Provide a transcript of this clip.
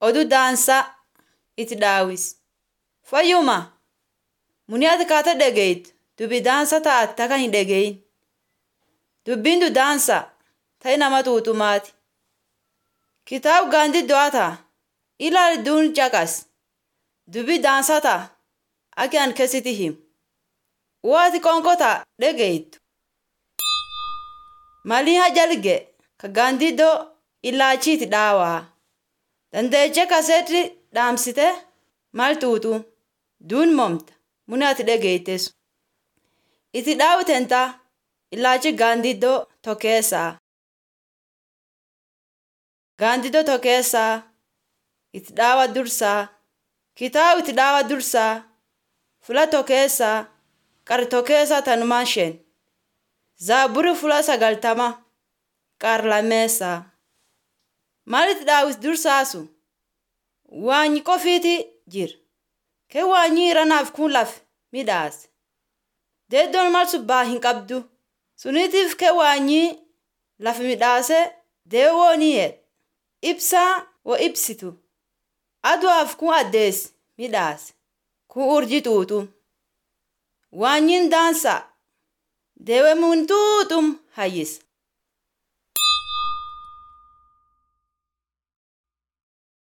oduu daansaa itti daawis. Fayyuma muni ati kaata dhageyit dubbi daansa taate taka hin dhageyin. Dubbiin du daansa ta'i nama tuutumaati. Kitaaba gaandi do'ata ilaali duun caqas. Dubbi daansa ta'a aki an keessatti himu. Woo ati qonkota dhageyittu. Malii hajalge ka gaandiddoo ilaachiiti dhaawaa. Dandeeche kaseetti dhaamsite maal tuutu duun momta muni ati dhageyitesu. Itti dhaawutenta ilaachi gaandiddoo tokeessaa. Gaandiddoo tokeessaa itti dhaawa dursaa. Kitaaba itti dhaawa dursaa fula tokeessaa qara tokeessaa tanumaan shen. Zaaburi fula sagaltama qara lameessaa. Maalitti daawis dursaasu? Waanyi qofiiti jira. Kee waanyi iranaaf kun laf midhaase. Deeddoon mal subbaa hin qabdu. Suniitiif kee waanyi laf midhaase deewoo ni jedha. Ibsaa wo ibsitu. Aduwaaf kun addeessi midhaase. Kun urji tuutu. Waanyiin daansa. Deewee mun tuutum hayyisa.